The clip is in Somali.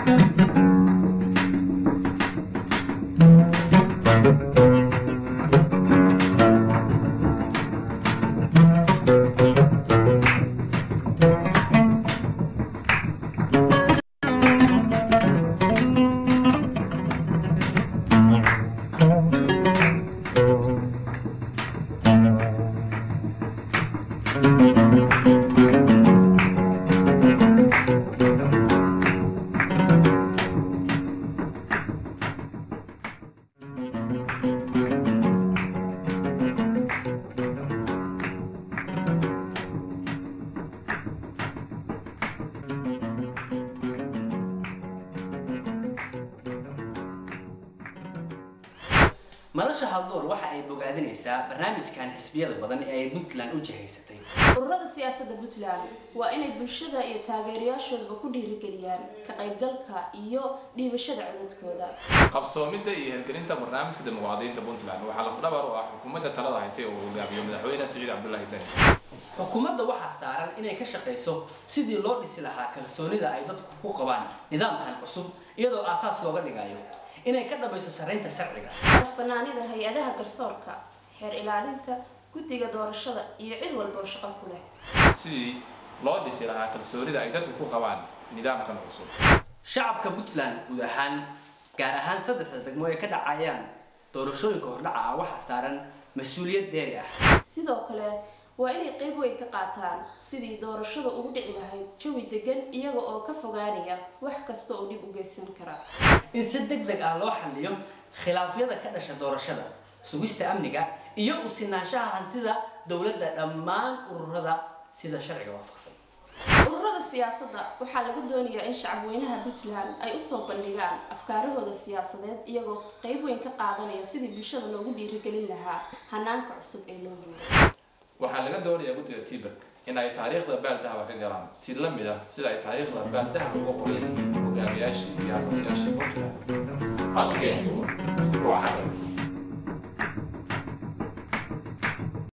madasha haldoor waxa ay bogaadinaysaa barnaamijkan xisbiyada badan ee ay puntland u jihaysatay ururada siyaasadda puntland waa inay bulshada iyo taageerayaashoodaba ku dhiirigeliyaan ka qaybgalka iyo dhiibashada codadkooda qabsoomidda iyo hirgelinta barnaamijka dimuqraadiyiinta puntland waxaa lafdhabar u ah xukuumadda talada haysay oo uu hogaamiyo madaxweyne siciid cabdullaahi dani xukuumadda waxaa saaran inay ka shaqayso sidii loo dhisi lahaa kalsoonida ay dadku ku qabaan nidaamkan cusub iyadoo aasaas looga dhigayo inay ka dhamayso sarreynta sharciga madax banaanida hay-adaha garsoorka xeer ilaalinta guddiga doorashada iyo cid walba oo shaqo ku leh sidii loo dhisi lahaa kalsoonida ay dadku ku qabaan nidaamkan cusub shacabka puntland guud ahaan gaar ahaan saddexda degmo ay ka dhacayaan doorashooyinka hordhaca ah waxaa saaran mas-uuliyad deeri ah sidoo kale waa inay qayb weyn ka qaataan sidii doorashada ugu dhici lahayd jawi degan iyaga oo ka fogaanaya wax kasta oo dhib u geysan kara in si deg deg ah loo xalliyo khilaafyada ka dhasha doorashada sugista amniga iyo u sinaanshaha hantida dowladda dhammaan ururada sida sharciga waafaqsan ururada siyaasadda waxaa laga doonayaa in shacabweynaha puntland ay usoo bandhigaan afkaarahooda siyaasadeed iyagoo qayb weyn ka qaadanaya sidii bulshada loogu dhiirigelin lahaa hanaanka cusub ee loo guuray waxaa laga doonayaa guddiga tiberg in ay taariikhda baaldahaba ka galaan si la mid ah sida ay taariikhda baaldahaba uga qoran yihiin hogaamiyaashii iyo asaasiyaashii puntland codkeenu waa xaqi